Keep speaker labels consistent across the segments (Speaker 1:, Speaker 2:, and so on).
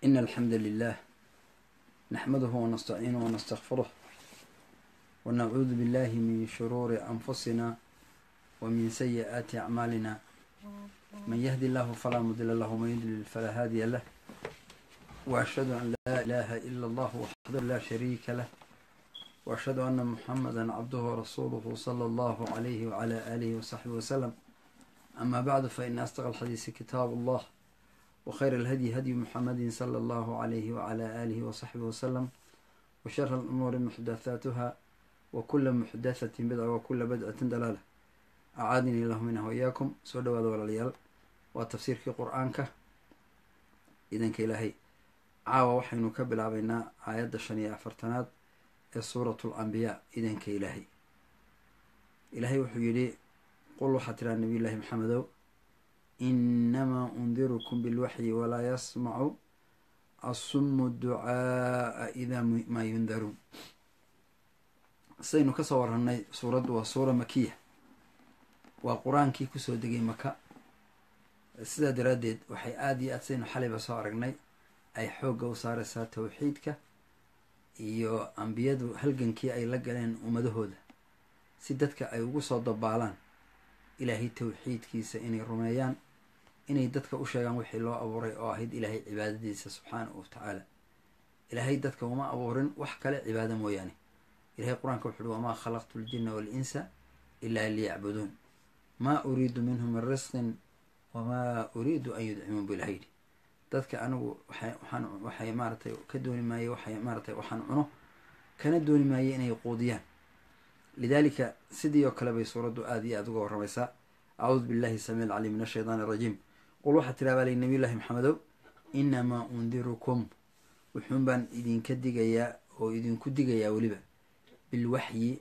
Speaker 1: إن الحمد لله نحمده ونستعينه ونستغفره ونعوذ بالله من شرور أنفسنا ومن سيئات أعمالنا من يهدي الله فلا مضل له ومن يضلل فلا هادي له وأشهد أن لا إله إلا الله وحده لا شريك له وأشهد أن محمدا عبده ورسوله صلى الله عليه وعلى آله وصحبه وسلم أما بعد فإن أصدق الحديث كتاب الله وخير الهدي هدي محمد صلى الله عليه وعلى آله وصحبه وسلم وشر الأمور محدثاتها وكل محدثة بدعة وكل بدعة دلالة أعاذني الله منه وإياكم سو دواada walaalayaal waa tafsiirkii qur-aanka idanka ilaahay caawa waxaynu ka bilaabaynaa aayadda shan iyo afartanaad ee suuratu alambiyaa idanka ilaahay ilaahay wuxuu yidhi qul waxaa tiraa nabiy llaahi maxamedow inamaa undirukum bilwaxyi walaa yasmacu asumu ducaaa idaa maa yundaruun sidaynu kasoo warranay suuraddu waa suura makiya waa qur-aankii kusoo degay maka sidaa daraaddeed waxay aada iyo aad sidaynu xalayba soo aragnay ay xoogga u saareysaa tawxiidka iyo ambiyadu halgankii ay la galeen ummadahooda si dadka ay ugu soo dabaalaan ilaahay tawxiidkiisa inay rumeeyaan inay dadka u sheegaan wixii loo abuuray oo ahayd ilaahay cibaadadiisa subxaanahu wa tacaala ilaahay dadka uma abuurin wax kale cibaado mooyaane ilahay qur-aanka wuxu uhi wamaa khalaqtu ljinna waalinsa ilaa liyacbuduun maa uriidu minhum min risqin wamaa uriidu an yudcimuun bu ilaha yidhi dadka anigu waxaan waxay maaratay ka dooni maaye waxay maaratay waxaan cuno kana dooni maaye inay quudiyaan lidaalika sidii oo kale bay suuraddu aada iyo aada uga warramaysaa acuudu billahi samiic alcaliim min ashaytaan arajiim qul waxaa tiraa baa lay nabiy llahi maxamedow inamaa undirukum wuxuun baan idinka digayaa oo idinku digayaa weliba bilwaxyi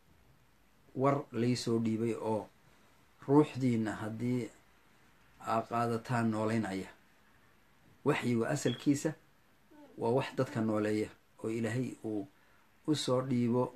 Speaker 1: war laysoo dhiibay oo ruuxdiina haddii aa qaadataan nooleynaya waxyigu asalkiisa waa wax dadka nooleeya oo ilaahay uu usoo dhiibo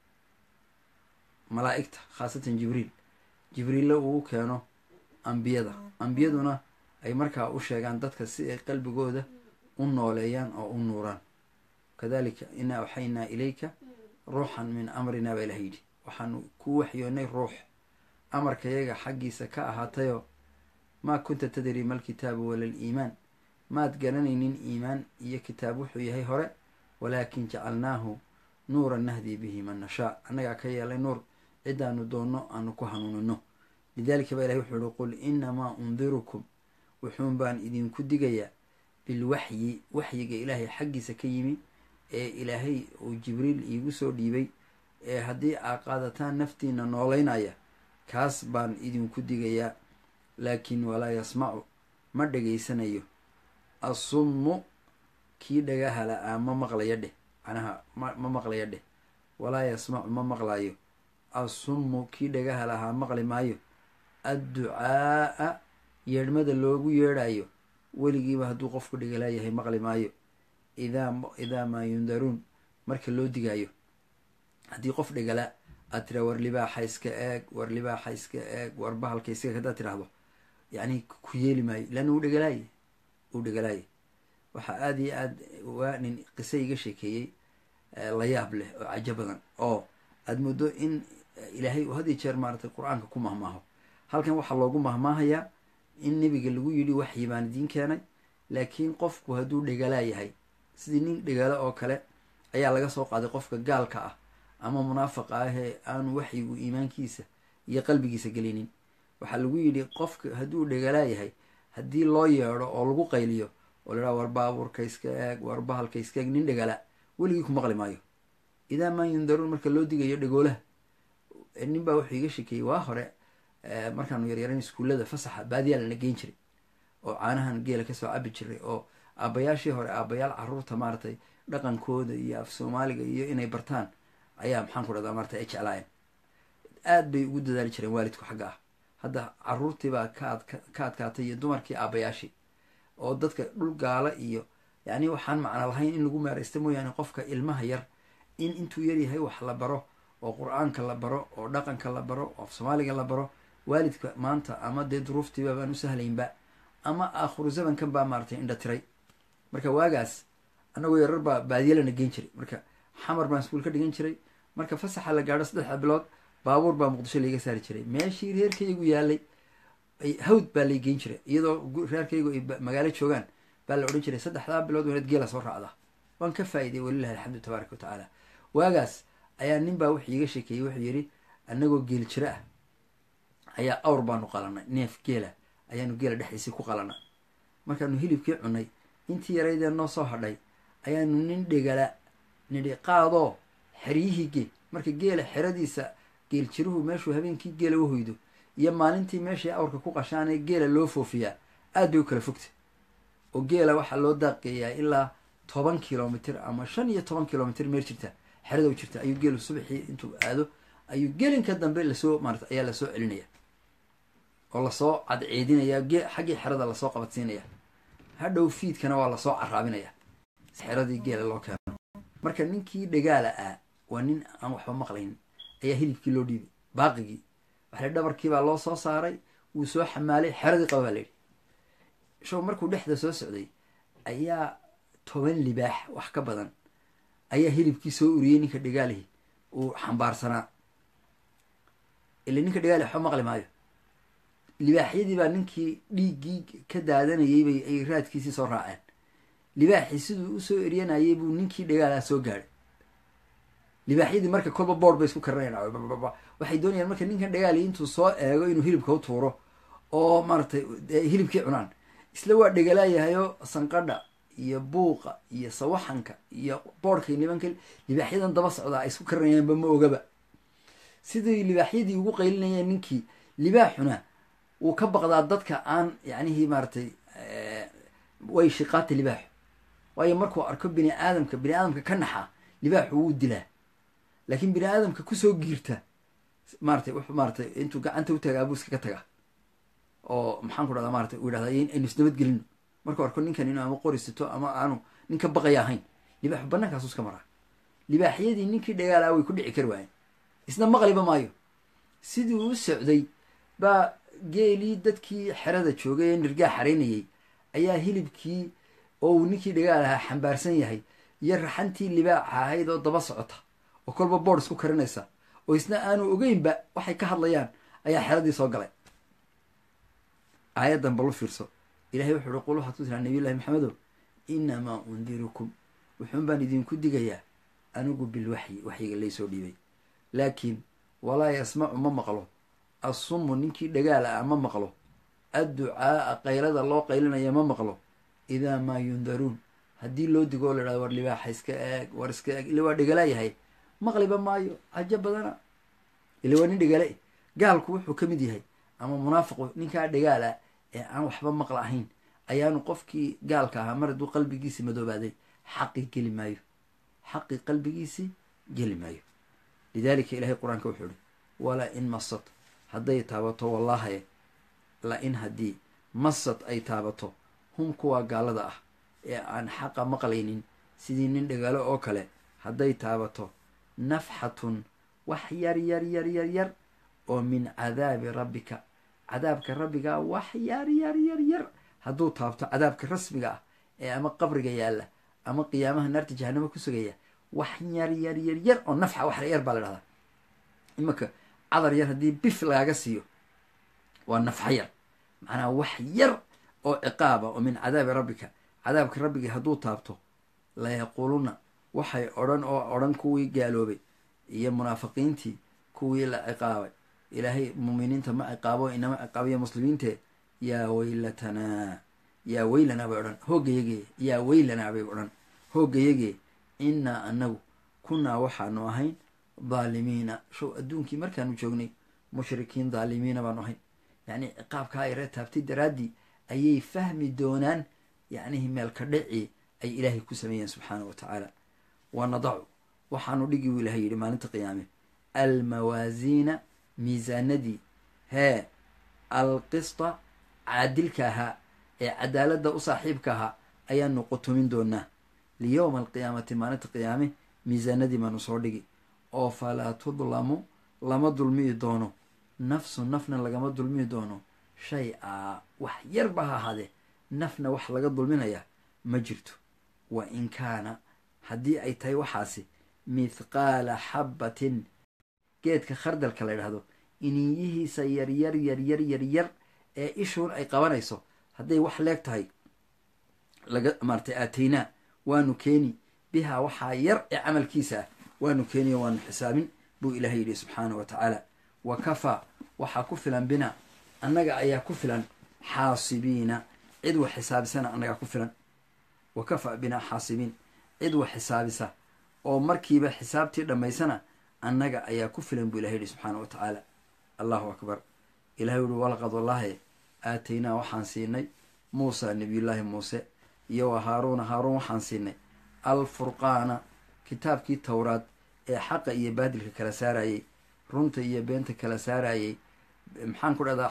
Speaker 1: malaa'igta khaasatan jibriil jibriille uu keeno ambiyada ambiyaduna ay markaa u sheegaan dadka si ay qalbigooda u nooleeyaan oo u nuuraan kadalika inaa awxaynaa ilayka ruuxan min amrinaa baa ilaha yidhi waxaanu ku waxyoonay ruux amarkayaga xaggiisa ka ahaatayoo maa kunta tadri mal kitaabu wala liimaan maad garanaynin iimaan iyo kitaab wuxuu yahay hore walaakin jacalnaahu nuuran nahdii bihi man nashaa annagaa ka yeelay nuur cidaanu doonno aanu ku hanuunino lidaalika baa ilahi wuxuu ihi qul inamaa undirukum wuxuun baan idinku digayaa bilwaxyi waxyiga ilaahay xaggiisa ka yimi ee ilaahay uu jibriil iigu soo dhiibay ee haddii aa qaadataan naftiina nooleynaya kaas baan idinku digayaa laakiin walaa yasmacu ma dhegaysanayo assummu kii dhagaha la-aa ma maqlaya dheh macnaha ma maqlaya dheh walaa yasmacu ma maqlayo assummu kii dhagaha lahaa maqli maayo adducaaa yeedhmada loogu yeedhayo weligiiba hadduu qofku dhegalaayahay maqli maayo idaa idaa maa yundaruun marka loo digaayo haddii qof dhegalaa aad tiraa war libaaxa iska eeg war libaaxa iska eeg war bahalka iska eeg haddaad tiraahdo yacni ku yeeli maayo leanna uu dhegalaaye uu dhegalaaye waxaa aada iyo aad waa nin qise iga sheekeeyey la yaab leh oo cajo badan oo aada muddo in ilaahay uu had iyo jeer maaratay qur-aanka ku mahmaaho halkan waxaa loogu mahmaahayaa in nebiga lagu yidhi waxyi baan idiin keenay laakiin qofku hadduu dhegalaa yahay sidii nin dhegalo oo kale ayaa laga soo qaaday qofka gaalka ah ama munaafaqa ah ee aanu waxyigu iimaankiisa iyo qalbigiisa gelinin waxaa lagu yidhi qofka hadduu dhegalaa yahay haddii loo yeedho oo lagu qayliyo oo la dhaha war baabuurka iska eeg war bahalka iska eeg nin dhegala weligii ku maqli maayo idaa maa yundaruun marka loo digayo dhegoolaha nin baa wuxuu iga shekeeyey waa hore markaanu yaryarayn iskuullada fasaxa baadiyaa lana geyn jiray oo caanahan geela kasoo cabi jiray oo aabayaashii hore aabayaal caruurta maaratay dhaqankooda iyo af soomaaliga iyo inay bartaan ayaa maxaan ku dhahdaa maarata ay jeclaayeen aad bay ugu dadaali jireen waalidku xagga ah hadda caruurtiibaa ka ka adkaatay iyo dumarkii aabayaashii oo dadka dhul gaala iyo yacni waxaan macno lahayn in lagu meeraysta mooyaane qofka ilmaha yar in intuu yaryahay wax la baro oo qur-aanka la baro oo dhaqanka la baro oo af soomaaliga la baro waalidka maanta ama dee duruuftiiba baan u sahlaynba ama aakhiru zamankan baa maaratay indha tiray marka waagaas annagoo yarar baa baadiyalana geen jiray marka xamar baan iskuul ka dhigan jiray marka fasaxa la gaadho saddexda bilood baabuur baa muqdisho laiga saari jiray meeshii reerkaygu yaalay hawd baa lay geen jiray iyadoo reerkaygu ay magaalo joogaan baa la odhan jiray saddexdaa bilood wanaad geela soo raacdaa waan ka faa'iday walilahi alxamdu tabaaraka wa tacaala waagaas ayaa nin baa wuxuu iiga sheekeeyey wuxuu yidhi annagoo geel jiro ah ayaa awr baanu qalanay neef geela ayaanu geela dhexdiisii ku qalanay markaanu hilibkii cunay intii yaraydee noo soo hadhay ayaanu nin dhegala nidhi qaadoo xeryihii geel marka geela xeradiisa geel jiruhu meeshuu habeenkii geela u hoydo iyo maalintii meeshai awrka ku qashaanee geela loo foofiyaa aad bay u kala fogta oo geela waxaa loo daaqeeyaa ilaa toban kilomitr ama shan iyo toban kilomitr meel jirta xerada u jirta ayuu geelu subaxii intuu aado ayuu gelinka dambe lasoo maarata ayaa lasoo celinaya oo lasoo cadceedinaya ge xaggii xerada lasoo qabadsiinaya hadhow fiidkana waa lasoo caraabinaya xeradii geela loo keeno marka ninkii dhagaala ah waa nin aan waxba maqlayn ayaa hilibkii loo dhiibay baaqigii waxale dhabarkiibaa loo soo saaray wuu soo xamaalay xeradii qaba baa layidhi show markuu dhexda soo socday ayaa toban libaax wax ka badan ayaa hilibkii soo uriyey ninka dhagaalihi uu xambaarsanaa ila ninka dhagaali waxba maqli maayo libaaxyadii baa ninkii dhiiggii ka daadanayay bay ay raadkiisii soo raaceen libaaxii siduu usoo eryanayay buu ninkii dhagaalaha soo gaadhay libaaxyadii marka kolba boord bay isku karanayaan waxay doonayaan marka ninkan dhagaali intuu soo eego inuu hilibka u tuuro oo maaratay hilibkii cunaan isla waa dhegalaayahayo sanqadha iyo buuqa iyo sawaxanka iyo boodhka nimanka libaaxyadan daba socdaa ay isku karanayaanba ma ogaba sidii libaaxyadii ugu qaylinayeen ninkii libaaxuna wuu ka baqdaa dadka aan yacnihii maaratay way shiqaata libaaxu waayo markuu arko bini aadamka bini aadamka ka naxa libaaxu wuu dilaa laakiin bini aadamka kusoo giirta maaratay wuxuu maaratay intuu gacanta u tagaa buu iskaga tagaa oo maxaan ku dhahdaa maratay uu yidhahda aynu isnabadgelino markuu arko ninkan inuu ama qori sito ama aanu nin ka baqaya ahayn libaaxu bannaankaasu iska maraa libaaxyadii ninkii dhagaalaa way ku dhici kari waayeen isna maqliba maayo sidii u socday baa geelii dadkii xerada joogay ee nirgaa xaraynayay ayaa hilibkii oo uu ninkii dhagaal ahaa xambaarsan yahay iyo raxantii libaaxa ahayd oo daba socota oo kolba boord isku karinaysa oo isna aanu ogeynba waxay ka hadlayaan ayaa xeradii soo galay aayaddan balu fiirso ilahay wuxuu uhi qul waxaad ku tiraa nabiy llahi maxamedow inamaa undirukum wuxuun baan idinku digayaa anigu bilwaxyi waxyiga laysoo dhiibay laakiin walaa yasmacu ma maqlo assumu ninkii dhagaala ah ma maqlo adducaaa qaylada loo qaylinaya ma maqlo idaa maa yundaruun haddii loo digo oo la dhahdo war libaaxa iska eeg war iska eeg ila waa dhegalaayahay maqliba maayo cajo badana ila waa nin dhegale gaalku wuxuu ka mid yahay ama munaafiqu ninkaa dhagaala ee aan waxba maqla ahayn ayaanu qofkii gaalka ahaa mar hadduu qalbigiisii madoobaaday xaqii geli maayo xaqii qalbigiisii geli maayo lidaalika ilaahay qur-aanka wuxuu ihi walaa in masad hadday taabato wallaahaye la in haddii masad ay taabato hum kuwaa gaalada ah ee aan xaqa maqlaynin sidii nin dhagaalo oo kale hadday taabato nafxatun wax yar yar yar yar yar oo min cadaabi rabbika cadaabka rabbigaa wax yar yar yar yar hadduu taabto cadaabka rasmiga ah ee ama qabriga yaalla ama qiyaamaha naarta jahanamo ku sugaya wax yar yar yar yar oo nafxa wax yar baa la dhahdaa imanka cadar yar haddii bif lagaaga siiyo waa nafxa yar macnaha wax yar oo ciqaaba oo min cadaabi rabbika cadaabka rabbigii hadduu taabto layaquuluna waxay odhan oo odhan kuwii gaaloobay iyo munaafiqiintii kuwii la ciqaabay ilaahay muuminiinta ma ciqaabo inama ciqaabiyo muslimiinte yaa weylatanaa yaa weylanaa bay odhan hoogayagee yaa weylanaa bay odhan hoogayagee innaa anagu kunnaa waxaanu ahayn dhaalimiina show adduunkii markaanu joognay mushrikiin dhaalimiina baanu ahayn yacni ciqaabkaa yaree taabtay daraaddii ayay fahmi doonaan yacnihii meelka dhacii ay ilaahay ku sameeyeen subxaana wa tacaala wa nadacu waxaanu dhigi buu ilahay yidhi maalinta qiyaame almawaasiina miisaanadii hee alqista caadilka ahaa ee cadaaladda u saaxiibka ahaa ayaanu qutumin doonaa liyowma alqiyaamati maalinta qiyaame miisaanadii baanu soo dhigi oo falaa tudlamu lama dulmiyi doono nafsu nafna lagama dulmiyi doono shay a wax yarba ha ahaadee nafna wax laga dulminayaa ma jirto wa in kaana haddii ay tahay waxaasi mithqaala xabbatin geedka khardalka la ydhahdo iniinyihiisa yaryar yaryar yaryar ee ishuun ay qabanayso hadday wax leeg tahay laga maaratay aataynaa waanu keeni bihaa waxaa yar ee camalkiisa ah waanu keeniyo waanu xisaabin buu ilaahay yidhi subxaanahu wa tacaala wa kafaa waxaa ku filan bina annaga ayaa ku filan xaasibiina cid wax xisaabisana annagaa ku filan wa kafaa binaa xaasibiin cid wax xisaabisa oo markiiba xisaabtii dhammaysana annaga ayaa ku filan buu ilahay yidhi subxaana wa tacaala allahu akbar ilahay uhi walaqad wallaahi aataynaa waxaan siinay muusa nabiyullaahi muuse iyo wa haaruuna haaruun waxaan siinay alfurqaana kitaabkii towraad ee xaqa iyo baadilka kala saarayey runta iyo beenta kala saarayey maxaan ku dhahdaa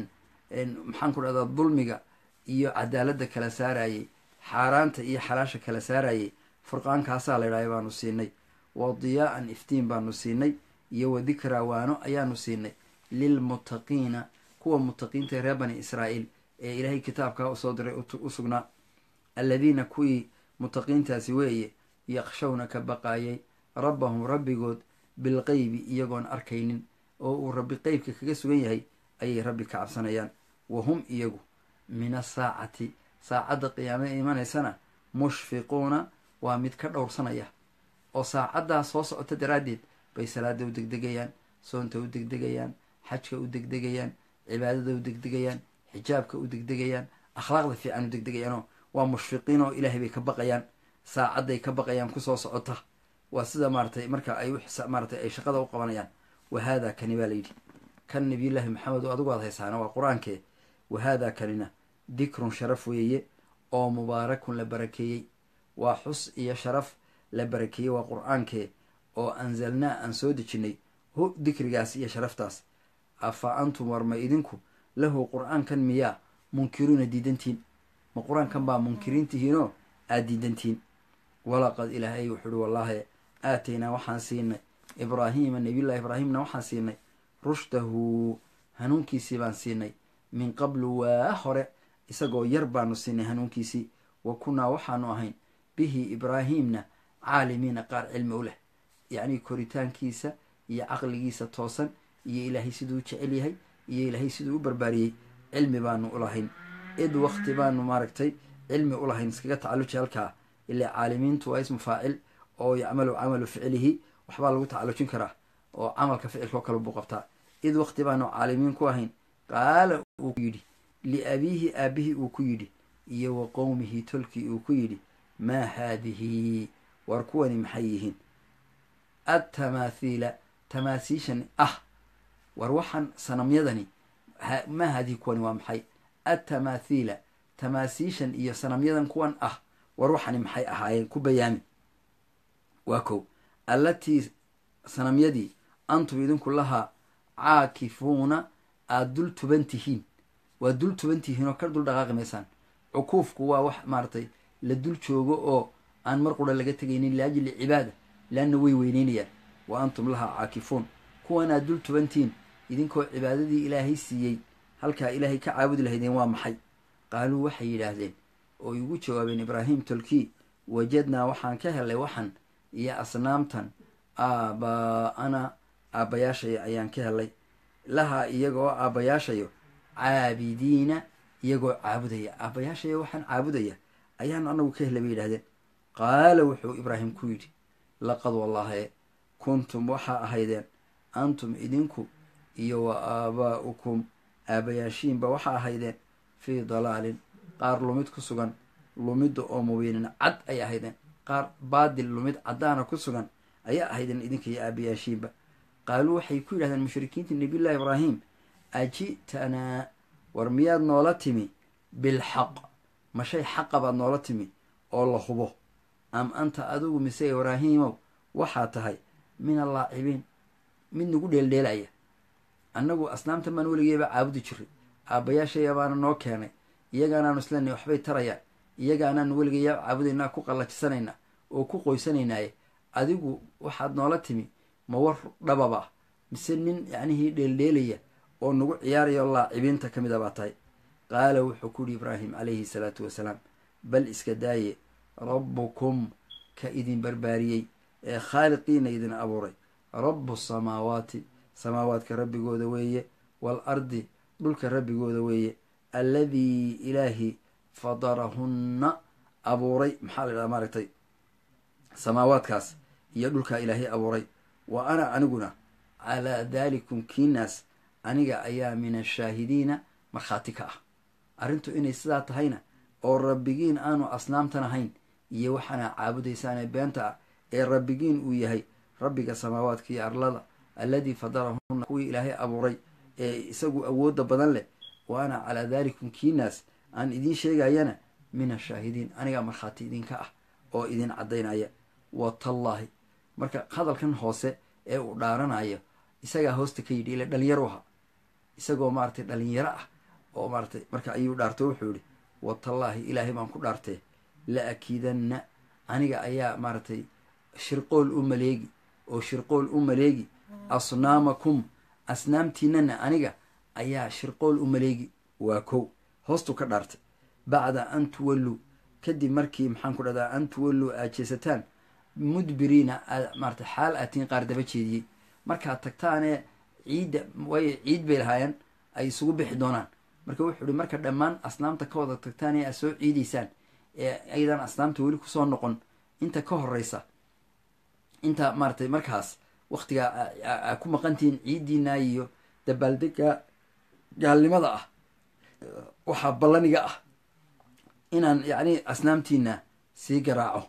Speaker 1: maxaan ku dhahdaa dulmiga iyo cadaaladda kala saarayey xaaraanta iyo xalaasha kala saarayey furqaankaasaa la ydhahay baanu siinay wa diyaa'an iftiin baanu siinay iyo wa dikraa waano ayaanu siinay lilmuttaqiina kuwa muttaqiinta reer bani israa'iil ee ilaahay kitaabkaa usoo diray u sugnaa alladiina kuwii muttaqiintaasi weeye yaqshawna ka baqaayay rabbahum rabbigood bilqeybi iyagoon arkaynin oo uu rabbi qeybka kaga sugan yahay ayay rabbi ka cabsanayaan wa hum iyagu min asaacati saacadda qiyaame imanaysana mushfiquuna waa mid ka dhowrsanaya oo saacaddaa soo socota daraaddeed bay salaada u degdegayaan soonta u degdegayaan xajka u degdegayaan cibaadada u degdegayaan xijaabka u degdegayaan akhlaaqda fiican u degdegayaanoo waa mushfiqiin oo ilaahay bay ka baqayaan saacadday ka baqayaan kusoo socota waa sida maaratay marka ay maaratay ay shaqada u qabanayaan wa haadaa kani baa layidhi kan nabiyullaahi maxamed oo adigu aad haysaana waa qur-aankee wa haadaa kanina dikrun sharaf weeye oo mubaarakun la barakeeyey waa xus iyo sharaf la barakeeyey waa qur-aankee oo anzalnaa aan soo dejinnay hu dikrigaas iyo sharaftaas afa antum war ma idinku lahu qur-aankan miyaa munkiruuna diidantiin ma qur-aankan baa munkiriintihiinoo aad diidantiin walaqad ilaahay wuxuu uhi wallaahi aataynaa waxaan siinay ibraahiima nabiyullahi ibraahimna waxaan siinay rushdahu hanuunkiisii baan siinay min qablu waa hore isagoo yar baanu siinay hanuunkiisii wa kunnaa waxaanu ahayn bihi ibraahiimna caalimiina qaar cilmi u leh yacnii koritaankiisa iyo caqligiisa toosan iyo ilaahay siduu u jecel yahay iyo ilaahay siduu u barbaariyey cilmi baanu ulahayn id wakti baanu maaragtay cilmi ulahayn iskaga tacalluji halkaa ilaa caalimiintu waa ismu faacil oo yacmalu camalu ficlihi waxbaa lagu tacallujin karaa oo camalka ficilka oo kale buu qabtaa id wakti baanu caalimiin ku ahayn qaala uu ku yidhi liabiihi aabihii uu ku yidhi iyo wa qowmihi tolkii uu ku yidhi maa haadihi war kuwani maxay yihiin atamaathiila tamaasiishan ah war waxaan sanamyadani maa haadihi kuwani waa maxay atamaathiila tamaasiishan iyo sanamyadan kuwan ah war waxani maxay ahaayeen ku bayaami waa kow allatii sanamyadii antum idinku lahaa caakifuuna aada dul tuban tihiin waa dul tuban tihiin oo ka dul dhaqaaqi maysaan cukuufku waa wax maaratay la dul joogo oo aan mar qura laga tegaynin liajli cibaada leanna way weyneynayaan wa antum lahaa caakifuun kuwan aad dul tubantihiin idinkoo cibaadadii ilaahay siiyey halkaa ilaahay ka caabudi lahaydeen waa maxay qaaluu waxay yidhaahdeen oo igu jawaabeen ibraahim tolkii wajadnaa waxaan ka helay waxan iyo asnaamtan aabaa-ana aabbayaashaya ayaan ka helay lahaa iyagoo aabbayaashayo caabidiina iyagoo caabudaya aabbayaashaya waxaan caabudaya ayaan anagu ka helay bay yidhahdeen qaala wuxuu ibraahim ku yidhi laqad wallaahi kuntum waxaa ahaydeen antum idinku iyo wa aabaa'ukum aabayaashiinba waxaa ahaydeen fii dalaalin qaar lumid ku sugan lumidda oo mubiinin cad ay ahaydeen qaar baadil lumid caddaana ku sugan ayaa ahaydeen idinka iyo aabayaashiinba qaaluu waxay ku yidhahdeen mushrikiinta nabiyullahi ibraahim aji'tanaa war miyaad noola timi bilxaq ma shay xaqa baad noola timi oo la hubo am anta adigu mise ibraahiimow waxaa tahay min allaacibiin mid nagu dheeldheelaya annagu asnaamtan baan weligeeba caabudi jiray aabbayaashaya baana noo keenay iyagaanaanu islenay waxbay tarayaan iyagaanaanu weligayaa caabudaynaa ku qallajisanayna oo ku qoysanaynaaye adigu waxaad noola timi ma war dhababa mise nin yacnihii dheeldheelaya oo nagu ciyaaraya oo laacibiinta ka mid a baa tahay qaala wuxuu ku yihi ibraahim calayhi salaatu wasalaam bal iska daaye rabbukum ka idin barbaariyey ee khaaliqiina idin abuuray rabbu samaawaati samaawaadka rabbigooda weeye wal ardi dhulka rabbigooda weeye alladii ilaahi fadarahunna abuuray maxaa la idhaha maaragtay samaawaadkaas iyo dhulkaa ilaahay abuuray wa ana aniguna calaa daalikum kiinaas aniga ayaa min ashaahidiina markhaati ka ah arrintu inay sidaa tahayna oo rabbigiin aanu asnaamtan ahayn iyo waxaana caabudaysaanee beenta ah ee rabbigiin uu yahay rabbiga samaawaadka iyo arlada alladii fadarahunna kuwii ilaahay abuuray ee isagu awoodda badan leh wa ana calaa daalikum kiinaas aan idiin sheegayana min ashaahidiin anigaa markhaati idinka ah oo idin caddaynaya wa tallaahi marka hadalkan hoose ee uu dhaaranayo isagaa hoosta ka yidhi ile dhalinyaro aha isagoo maaratay dhalinyaro ah oo maaratay marka ayuu dhaarto wuxuu yihi watallaahi ilaahay baan ku dhaartee la akiidanna aniga ayaa maaratay shirqool u maleegi oo shirqool u maleegi asnaamakum asnaamtiinana aniga ayaa shirqool u maleegi waa kow hoostuu ka dhaartay bacda an tuwalluu kadib markii maxaan ku dhahdaa an tuwalluu aad jeesataan mudbiriina maarata xaal aatiin qaar daba jeediyey markaad tagtaanee ciidda waayo ciid bay lahaayeen ay isugu bixi doonaan marka wuxuu ihi marka dhammaan asnaamta ka wada tagtaan ee aad soo ciidaysaan ee aydan asnaamta weli kusoo noqon inta ka horeysa inta maaratay markaas waktigaa aa ku maqantihiin ciiddiina iyo dabaaldega gaalnimada ah waxaa ballaniga ah inaan yacni asnaamtiina sii garaaco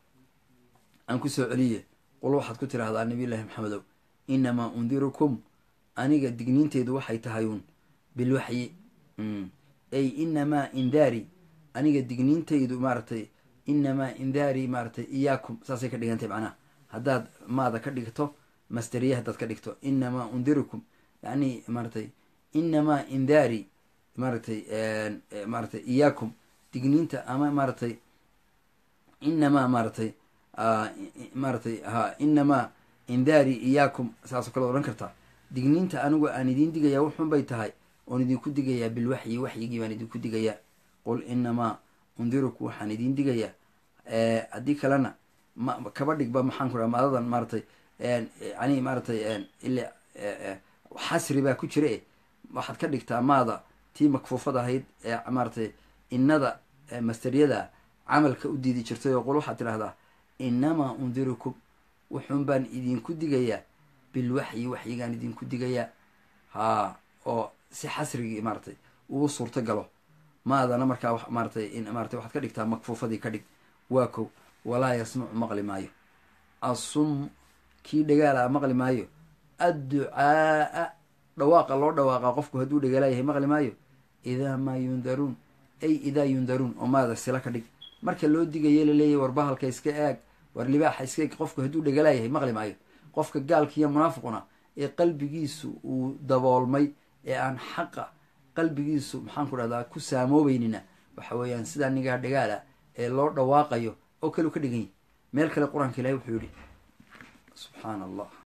Speaker 1: aan ku soo celiye qul waxaad ku tidhaahdaa nabiyullaahi maxamedow inamaa undirukum aniga digniinteedu waxay tahay uun bilwaxyi ay inamaa indaari aniga digniintaydu maaratay inamaa indaari maaratay iyaakum saasay ka dhigantay macnaha haddaad maada ka dhigto masteriya haddaad ka dhigto inamaa undirukum yani maaratay inamaa indaari maaratay maaratay iyaakum digniinta ama maaratay inamaa maaratay maaratay ha inamaa indaari iyaakum saasoo kale odhan kartaa digniinta anigu aan idiin digayaa wuxun bay tahay oon idinku digayaa bilwaxyi waxyigii baan idinku digayaa qul inamaa undiruku waxaan idiin digayaa haddii kalena ma kaba dhigba maxaan ku dhaha maadadan maaratay yani maaratay ile xasri baa ku jira e waxaad ka dhigtaa maada tii makfuufad ahayd ee maaratay innada masteryada camalka u diidi jirtay oo qol waxaad tidhahdaa inamaa undirukum wuxuun baan idinku digayaa bilwaxyi waxyigaan idinku digayaa haa oo si xasrigii maaratay uu suurto galo maadana markaa maaratay maaratay waxaad ka dhigtaa makfuufadii ka dhig waa kow walaa yasmacu maqli maayo assum kii dhagaala maqli maayo adducaaa dhawaaqa loo dhawaaqa qofku hadduu dhagaalaayahay maqli maayo idaa maa yundaruun ay idaa yundaruun oo maada sila ka dhig marka loo digaye laleeyahy war bahalka iska eeg war libaaxa iska eeg qofku hadduu dhagaalaayahay maqli maayo qofka gaalkiiyo munaafiquna ee qalbigiisu uu daboolmay ee aan xaqa qalbigiisu maxaan ku dhahdaa ku saamoobeynina waxa weeyaan sidaa nigaa dhagaala ee loo dhawaaqayo oo kale u ka dhigan yahy meel kale qur-aanka ilahi wuxuu yihi subxaana allah